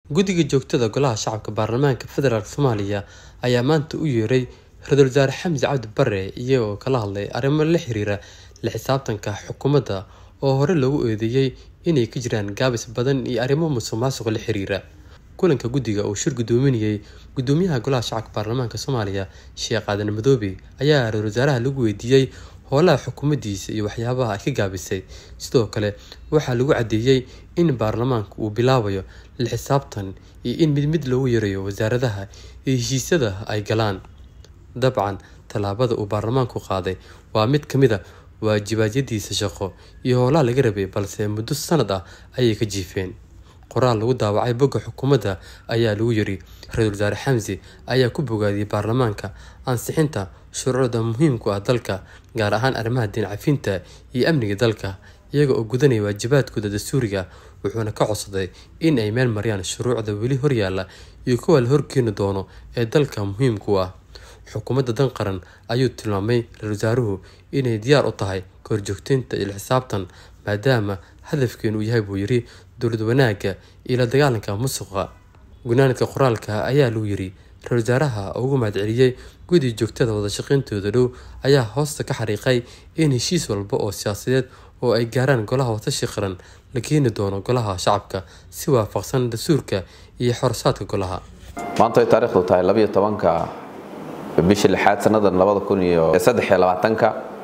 guddiga joogtada golaha shacabka baarlamaanka federaalk soomaaliya ayaa maanta u yeeray ra-iisul wasaare xamse cabdi bare iyagoo kala hadlay arrimo la xiriira la xisaabtanka xukuumadda oo hore loogu eedeeyey inay ka jiraan gaabis badan iyo arrimo musuq maasuq la xiriira kulanka guddiga uu shir guddoominayay guddoomiyaha golaha shacabka baarlamaanka soomaaliya sheekh aadan madoobe ayaa ra-isul wasaaraha lagu weydiiyey howlaha xukuumaddiisa iyo waxyaabaha ay ka gaabisay sidoo kale waxaa lagu caddeeyey in baarlamaanka uu bilaabayo la xisaabtan iyo in mid mid loogu yarayo wasaaradaha iyo heshiisyada ay galaan dabcan tallaabada uu baarlamaanku qaaday waa mid ka mid a waajibaadyadiisa shaqo iyo howlaha laga rabay balse muddo sanad ah ayay ka jiifeen qoraal lagu daawacay bogga xukuumadda ayaa lagu yiri ra-iisul wasaare xamse ayaa ku bogaadiyey baarlamaanka ansixinta shuruucda muhiimku ah dalka gaar ahaan arrimaha diin cafinta iyo amniga dalka iyaga oo gudanaya waajibaadkooda dastuuriga wuxuuna ka codsaday in ay meel mariyaan shuruucda weli horyaalla iyo kuwa la horkeeni doono ee dalka muhiimku ah xukuumadda dan qaran ayuu tilmaamay ra-isul wasaaruhu inay diyaar u tahay kahorjoogteynta iyo xisaabtan maadaama hadafkeenu uu yahay buu yiri dowlad wanaagga iyo la dagaalanka musuqa gunaanadka qoraalka ayaa lagu yiri ra-isul wasaaraha oo ugu mahadceliyey guddi joogtada wadashaqeyntooda dhow ayaa hoosta ka xariiqay in heshiis walba oo siyaasadeed oo ay gaaraan golaha watashi qaran la keeni doono golaha shacabka si waafaqsan dastuurka iyo xorosaadka golaha maanta ay taariikhdu tahay labiyo tobanka bishii lixaad sannadan labada kun iyo saddex iyo labaatanka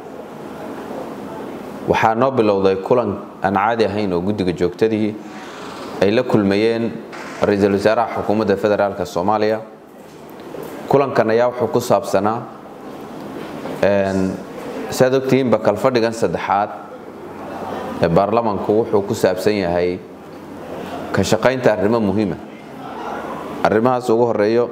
waxaa noo bilowday kulan aan caadi ahayn oo guddiga joogtadii ay la kulmayeen ra-iisul wasaaraha xukuumadda federaalk soomaaliya kulankan ayaa wuxuu ku saabsanaa saad ogtihiinba kalfadhigan saddexaad ee baarlamanku wuxuu ku saabsan yahay ka shaqaynta arrimo muhiima arrimahaas ugu horeeyo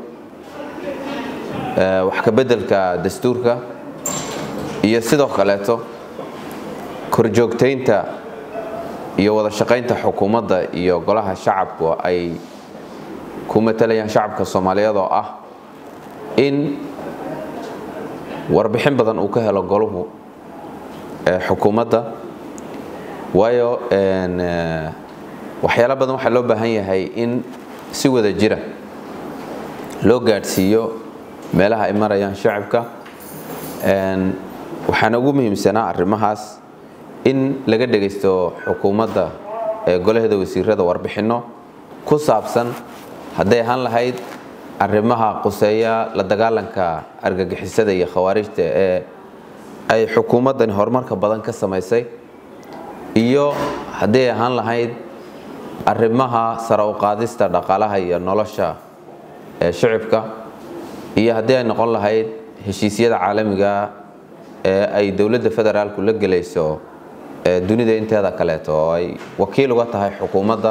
wax ka beddelka dastuurka iyo sidoo kaleeto korjoogtaynta iyo wada shaqaynta xukuumadda iyo golaha shacabku ay ku matalayaan shacabka soomaaliyeed oo ah in warbixin badan uu ka helo goluhu xukuumadda waayo waxyaalo badan waxaa loo baahan yahay in si wada jira loo gaadhsiiyo meelaha ay marayaan shacabka waxaana ugu muhiimsanaa arrimahaas in laga dhegaysto xukuumadda ee golaheeda wasiirada warbixinno ku saabsan hadday ahaan lahayd arrimaha quseeya la dagaalanka argagixisada iyo khawaarijta ee ay xukuumaddani horumarka badan ka samaysay iyo hadday ahaan lahayd arrimaha sare u qaadista dhaqaalaha iyo nolosha ee shicibka iyo haddii ay noqon lahayd heshiisyada caalamiga ee ay dowladda federaalku la gelayso dunida inteeda kaleeto oo ay wakiil uga tahay xukuumadda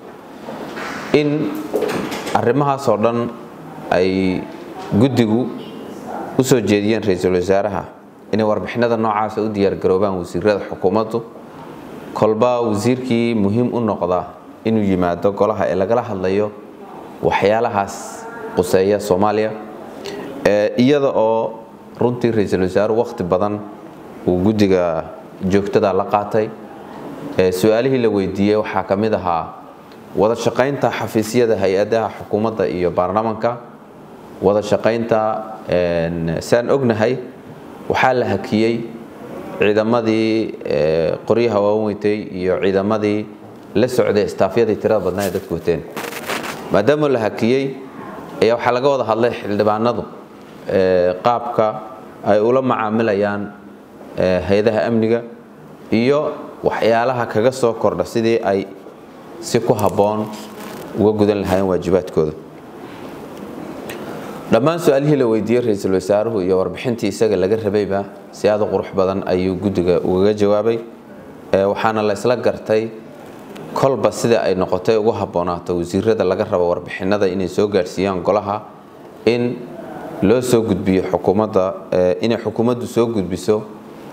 in arrimahaasoo dhan ay guddigu u soo jeediyeen ra-iisul wasaaraha inay warbixinada noocaasa u diyaargaroobaan wasiirada xukuumaddu kolba wasiirkii muhiim u noqda inuu yimaado golaha ee lagala hadlayo waxyaalahaas quseeya soomaaliya iyada oo runtii ra-iisul wasaaruhu wakhti badan uu guddiga joogtada la qaatay su-aalihii la weydiiyey waxaa ka mid ahaa wada shaqaynta xafiisyada hay-adaha xukuumadda iyo baarlamanka wada shaqaynta saan ognahay waxaa la hakiyey ciidamadii qoryaha waaweytay iyo ciidamadii la socday istaafyadii tirada badnaa ee dadku wateen maadaama la hakiyey ayaa waxaa laga wada hadlay xildhibaanadu qaabka ay ula macaamilayaan hay-adaha amniga iyo waxyaalaha kaga soo kordha sidii ay si ku habboon uga gudan lahaayeen waajibaadkooda dhammaan su-aalihii la weydiiyey ra-iisul wasaaruhu iyo warbixintii isaga laga rabayba si aada u qurux badan ayuu guddiga ugaga jawaabay waxaana la isla gartay kolba sida ay noqotay ugu habboonaato wasiirada laga rabo warbixinada inay soo gaadhsiiyaan golaha in loo soo gudbiyo xukuumadda inay xukuumaddu soo gudbiso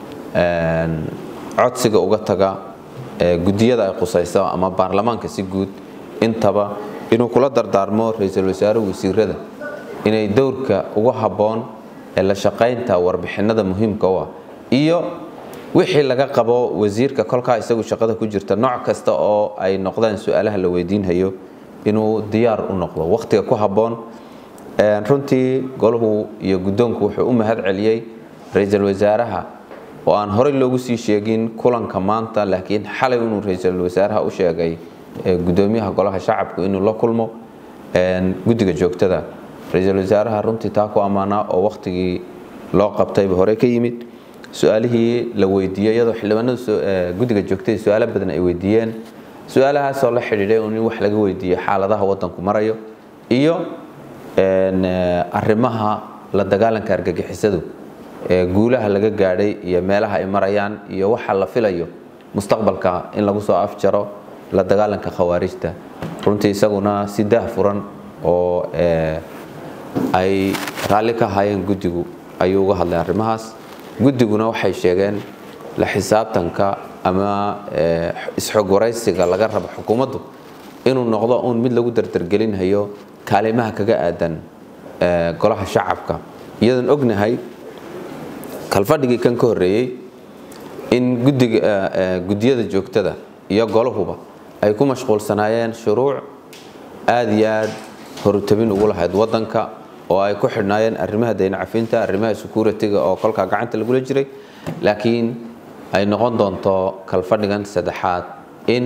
codsiga uga taga guddiyada ay qusayso ama baarlamaanka si guud intaba inuu kula dardaarmo ra-iisul wasaaruhu wasiirada inay dowrka ugu habboon ee la shaqaynta warbixinada muhiimka u ah iyo wixii laga qabo wasiirka kolkaa isagu shaqada ku jirta nooc kasta oo ay noqdaan su-aalaha la weydiinhayo inuu diyaar u noqdo wakhtiga ku habboon runtii golahu iyo guddoonku wuxuu u mahad celiyey ra-iisul wasaaraha oo aan horey loogu sii sheegin kulanka maanta laakiin xalay inuu ra-iisul wasaaraha u sheegay gudoomiyaha golaha shacabku inuu la kulmo guddiga joogtada ra-iisul wasaaraha runtii taa ku ammaanaa oo wakhtigii loo qabtayba hore ka yimid su-aalihii la weydiiyey iyadoo xildhibaanada guddiga joogtada su-aalo badan ay weydiiyeen su-aalahaasoo la xidhiidhay in wax laga weydiiyo xaaladaha wadanku marayo iyo arrimaha la dagaalanka argagixisadu guulaha laga gaadhay iyo meelaha ay marayaan iyo waxa la filayo mustaqbalka in lagu soo afjaro la dagaalanka khawaarijta runtii isaguna si daah furan oo ay raalli ka ahaayeen guddigu ayuu uga hadlay arrimahaas guddiguna waxay sheegeen la xisaabtanka ama isxog waraysiga laga rabo xukuumaddu inuu noqdo uun mid lagu dardargelinhayo kaalimaha kaga aadan golaha shacabka iyadoon ognahay kalfadhigii kan ka horreeyey in guddiyada joogtada iyo golahuba ay ku mashquulsanaayeen shuruuc aad iyo aad horutabin ugu lahayd wadanka oo ay ku xidhnaayeen arrimaha daynacafinta arrimaha security-ga oo kolkaa gacanta lagula jiray laakiin ay noqon doonto kalfadhigan saddexaad in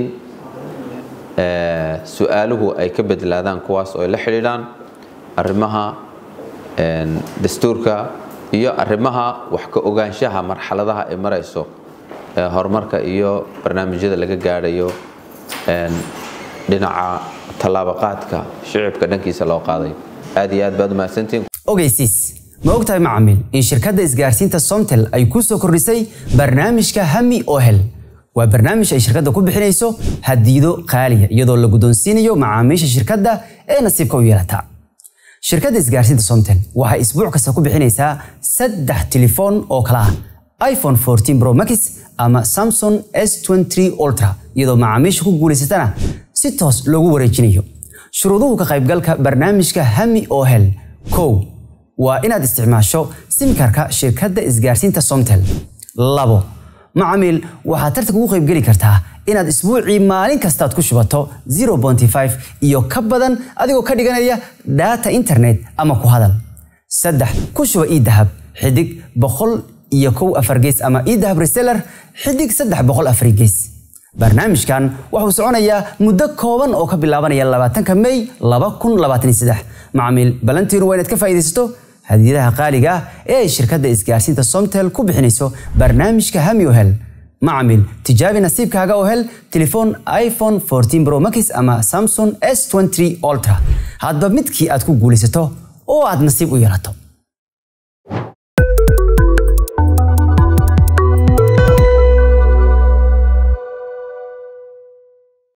su-aaluhu ay ka bedlaadaan kuwaas oo ay la xidhiidhaan arrimaha dastuurka iyo arrimaha wax ka ogaanshaha marxaladaha ay marayso horumarka iyo barnaamijyada laga gaadhayo dhinaca tallaabaqaadka shicibka dhankiisa loo qaaday aad iyo aad baad umahadsantihiin ogeysiis ma ogtahay macamiil in shirkadda isgaarsiinta somtel ay ku soo kordhisay barnaamijka hami ohel waa barnaamij ay shirkadda ku bixinayso hadiido qaaliya iyadoo la guddoonsiinayo macaamiisha shirkadda ee nasiibka u yeelata shirkadda isgaarsiinta somtel waxay isbuuc kasta ku bixinaysaa saddex telefoon oo kala ah iphone 14 pro max ama samsung s23 ultra iyadoo macaamiisha ku guulaysatana si toos loogu wareejinayo shuruuduhu ka qaybgalka barnaamijka hami ohel kow waa inaad isticmaasho simkarka shirkadda isgaarsiinta somtel labo macamiil waxaad tartanka ugu qaybgeli kartaa inaad isbuucii maalin kastaad ku shubato 0.5 iyo ka badan adigoo ka dhiganaya data internet ama ku hadal saddex ku shuba idahab xidig boqol iyo kow afar gees ama idahab reseller xidig saddex boqol afar gees barnaamijkan wuxuu soconayaa muddo kooban oo ka bilaabanaya labaatanka may laba kun labaatan iyo saddex macamiil balantiinu waa inaad ka faa'iidaysato hadiyadaha qaaliga ah ee ay shirkadda isgaarsiinta somtel ku bixinayso barnaamijka hami ohel macamiil tijaabi nasiibkaaga oo hel telefoon iphone 14 pro max ama samsung s23 ultra hadba midkii aad ku guulaysato oo aad nasiib u yeelato